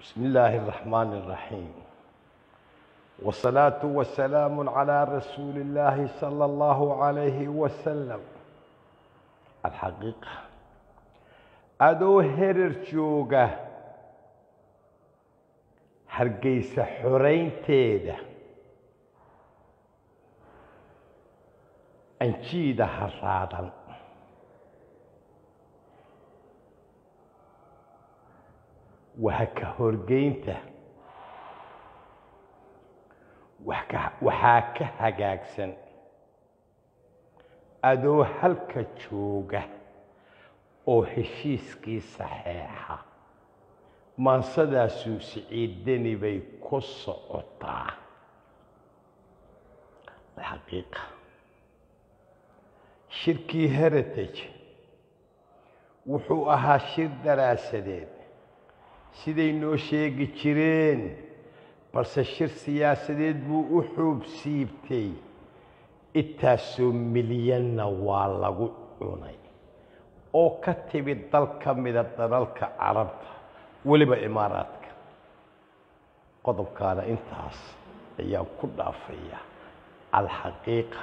بسم الله الرحمن الرحيم والصلاة والسلام على رسول الله صلى الله عليه وسلم الحقيقة adoo herer jooga hargeysa xoraynteeda anjiida haraadan waha ka horgeynta waxaa ka hagaagsan adoo halka jooga oo heshiiskii saxeexa maansadaasuu siciidani bay ku socotaa alxaqiiqa shirkii heritage wuxuu ahaa shir daraasadeed siday noo sheegi jireen balse shir siyaasadeed buu u xuub siibtay intaasoo milyanna waa lagu cunay oo ka timid dal ka mida dalalka carabta weliba imaaraadka qodobkaana intaas ayaan ku dhaafaya alxaqiiqa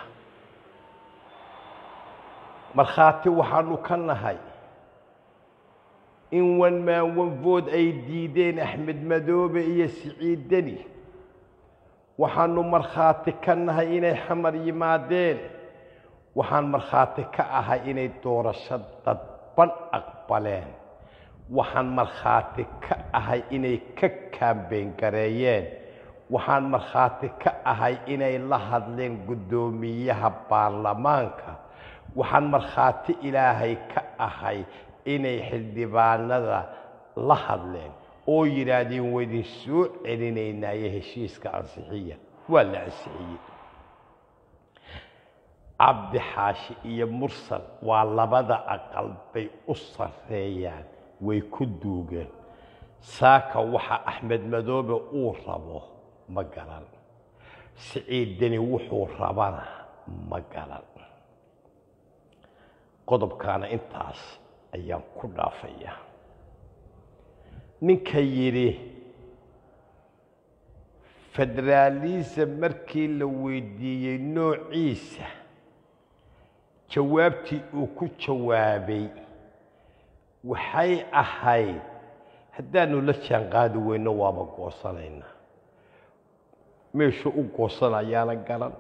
markhaati waxaanu ka nahay in wan maan wanfood ay diideen axmed madoobe iyo siciid deni waxaanu markhaati ka nahay inay xamar yimaadeen waxaan markhaati ka ahay inay doorasho dadban aqbaleen waxaan markhaati ka ahay inay ka kaambeyn gareeyeen waxaan markhaati ka ahay inay la hadleen guddoomiyaha baarlamaanka waxaan markhaati ilaahay ka ahay inay xildhibaanada la hadleen oo yidhaahdeen waydin soo celinaynaayo heshiiska ansixiya waa la ansixiyey cabdi xaashi iyo mursal waa labada aqal bay u sarreeyaan way ku duugeen saaka waxa axmed madoobe uu rabo ma garan siciiddani wuxuu rabana ma garan qodobkaana intaas ayaan ku dhaafaya ninka yidhi federaalism markii la weydiiyey noociisa jawaabtii uu ku jawaabay waxay ahayd haddaanu la jaan qaadi weyno waaba goosanaynaa meeshuu u goosanayaana garan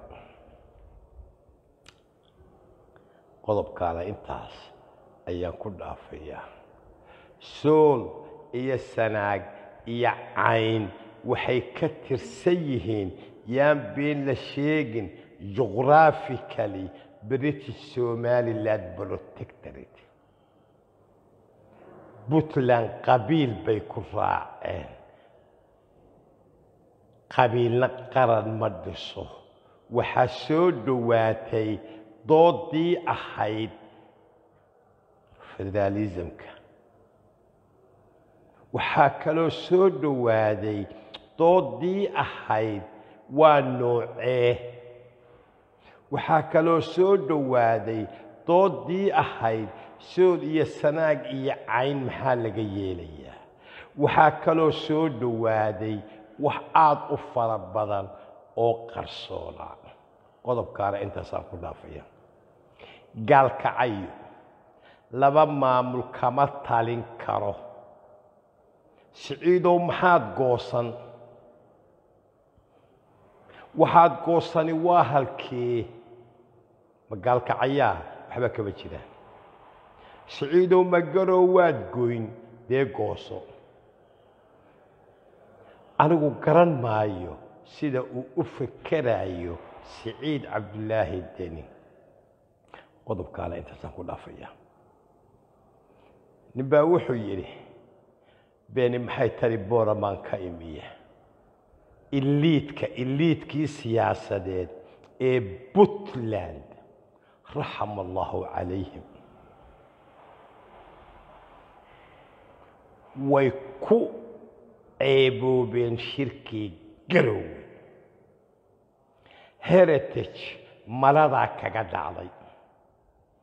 qodobkaana intaas ayaan ku dhaafayaa sool iyo sanaag iyo cayn waxay ka tirsan yihiin yaan been la sheegin jughraphically british somaliland protectorate puntland qabiil bay ku raaceen qabiilna qaran ma dhiso waxaa soo dhowaatay doodii ahayd federaalismka waxaa kaloo soo dhowaaday doodii ahayd waa noocee waxaa kaloo soo dhowaaday doodii ahayd sool iyo sanaag iyo cayn maxaa laga yeelayaa waxaa kaloo soo dhowaaday wax aada u fara badan oo qarsoona qodobkaana intaasaan ku dhaafaya gaalkacayo laba maamul kama talin karo siciidow maxaad goosan waxaad goosani waa halkee magaalkacayaa waxba kama jiraan siciidow magarow waad goyn dee gooso anigu garan maayo sida uu u fekeraayo siciid cabdulaahi deni qodobkaana intaasaan ku dhaafaya nin baa wuxuu yidhi beeni maxay tari booramaan ka imiya iliidka iliidkii siyaasadeed ee puntland raxama allahu calayhim way ku ceeboobeen shirkii garowe heritage maladaa kaga dhacday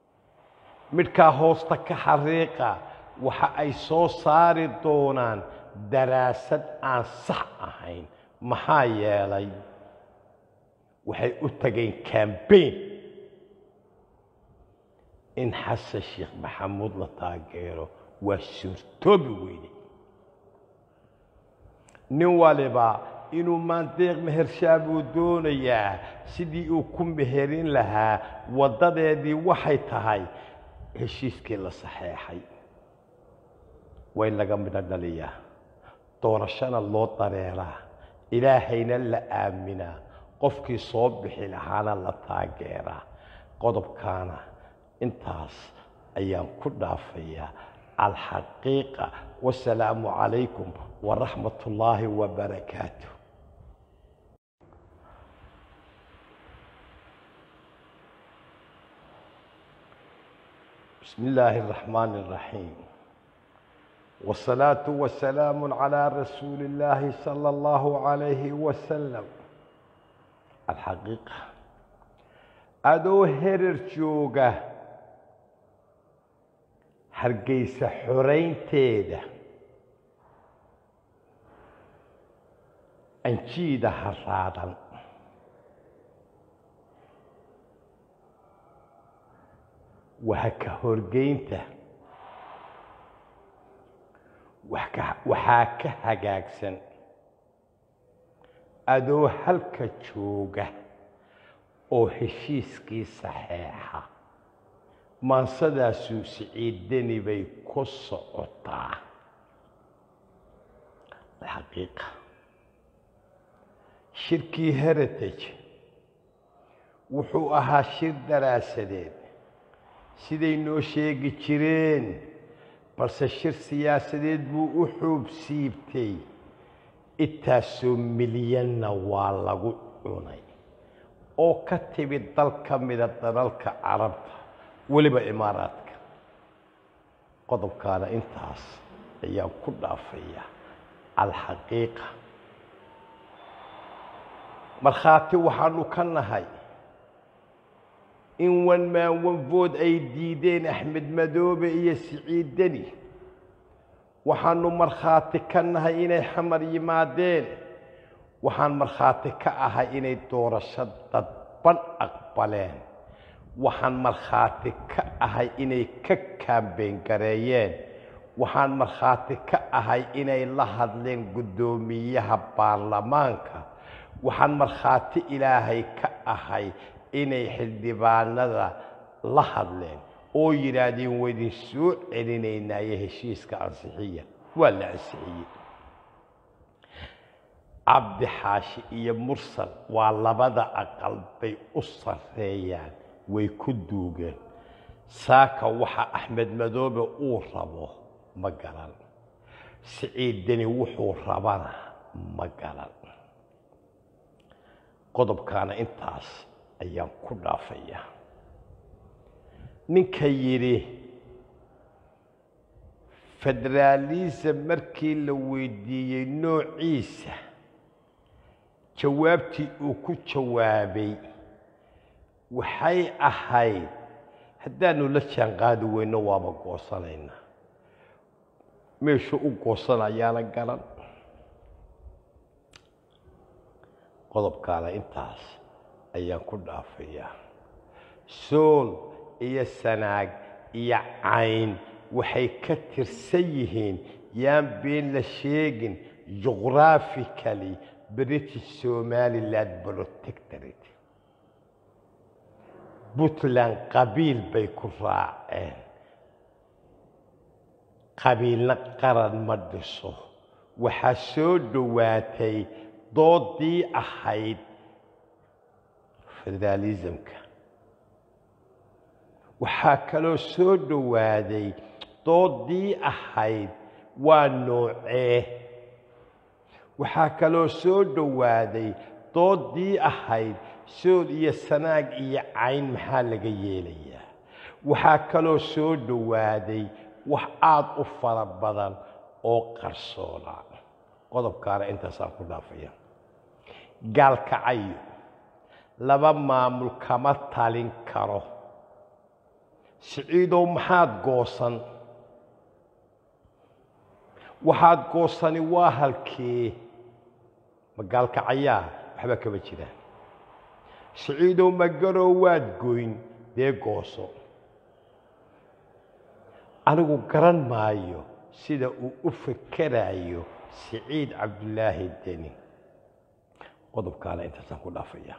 midhkaa hoosta ka xariiqa waxa ay soo saari doonaan daraasad aan sax ahayn maxaa yeelay waxay u tageen cambain in xasan sheekh maxamuud la taageero waa suurtoobi weyne nin waliba inuu maandeeq mehershaa buu doonayaa sidii uu ku meherin lahaa waddadeedii waxay tahay heshiiskii la saxeexay way laga midho dhaliyaa doorashana loo dareeraa ilaahayna la aaminaa qofkii soo bixi lahaana la taageeraa qodobkaana intaas ayaan ku dhaafayaa alxaqiiqa wasalaamu calaykum waraxmat ullaahi wabarakaatu بسم الله الرحمن الرحيم والصلاة والسلام على رسول الله صلى الله عليه وسلم الحقيقة أدو هرر جوغة هرقيس حرين تيدا أنشيدا حرادا وهكا هرقينته waxaa ka hagaagsan adoo halka jooga oo heshiiskii saxeexa maansadaasuu siciidani bay ku socotaa alxaqiiqa shirkii heritage wuxuu ahaa shir daraasadeed siday noo sheegi jireen balse shir siyaasadeed buu u xuub siibtay intaasoo milyanna waa lagu cunay oo ka timid dal ka mida dalalka carabta weliba imaaraadka qodobkaana intaas ayaan ku dhaafaya alxaqiiqa markhaati waxaanu ka nahay in wan maan wanfood ay diideen axmed madoobe iyo siciid deni waxaanu markhaati ka nahay inay xamar yimaadeen waxaan markhaati ka ahay inay doorasho dadban aqbaleen waxaan markhaati ka ahay inay ka kaambeyn gareeyeen waxaan markhaati ka ahay inay la hadleen guddoomiyaha baarlamaanka waxaan markhaati ilaahay ka ahay inay xildhibaanada la hadleen oo yidhaahdeen waydin soo celinaynaayo heshiiska ansixiya waa la ansixiyey cabdi xaashi iyo mursal waa labada aqal bay u sarreeyaan way ku duugeen saaka waxa axmed madoobe uu rabo ma garan siciiddani wuxuu rabana ma garan qodobkaana intaas ayaan ku dhaafaya ninka yidhi federaalism markii la weydiiyey noociisa jawaabtii uu ku jawaabay waxay ahayd haddaanu la jaanqaadi weyno waaba goosanaynaa meeshuu u goosanayaana garan qodobkaana intaas ayaan ku dhaafayaa sool iyo sanaag iyo cayn waxay ka tirsan yihiin yaan been la sheegin jughraphically british somaliland protectorate puntland qabiil bay ku raaceen qabiilna qaran ma dhiso waxaa soo dhowaatay doodii ahayd federaalismka waxaa kaloo soo dhowaaday doodii ahayd waa noocee waxaa kaloo soo dhowaaday doodii ahayd sool iyo sanaag iyo cayn maxaa laga yeelayaa waxaa kaloo soo dhowaaday wax aada u fara badan oo qarsoonaa qodobkaana intaasaan ku dhaafaya gaalkacayo laba maamul kama talin karo siciidow maxaad goosan waxaad goosani waa halkee magaalkacayaa waxba kama jiraan siciidow magarow waad goyn dee gooso anigu garan maayo sida uu u fekeraayo siciid cabdulaahi deni qodobkaana intaasaan ku dhaafaya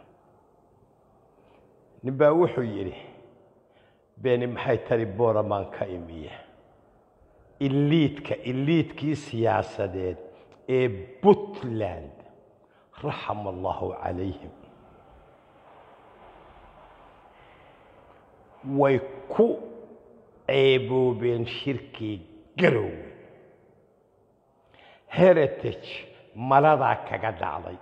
nin baa wuxuu yidhi beeni maxay tari booramaan ka imiya iliidka iliidkii siyaasadeed ee puntland raxama allahu calayhim way ku ceeboobeen shirkii garowe heritage maladaa kaga dhacday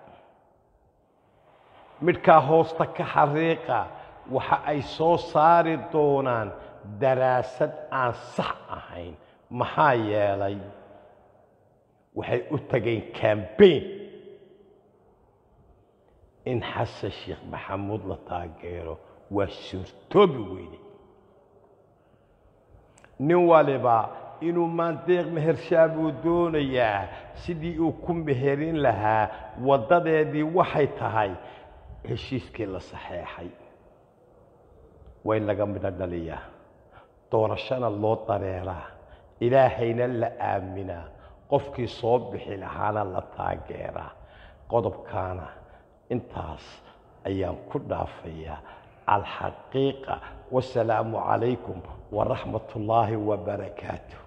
midhkaa hoosta ka xariiqa waxa ay soo saari doonaan daraasad aan sax ahayn maxaa yeelay waxay u tageen cambain in xasan sheekh maxamuud la taageero waa suurtoobi weyne nin waliba inuu maandeeq mehershaa buu doonayaa sidii uu ku meherin lahaa waddadeedii waxay tahay heshiiskii la saxeexay way laga midho dhaliyaa doorashana loo dareeraa ilaahayna la aaminaa qofkii soo bixi lahaana la taageeraa qodobkaana intaas ayaan ku dhaafayaa alxaqiiqa wasalaamu calaykum waraxmat ullaahi wabarakaatuh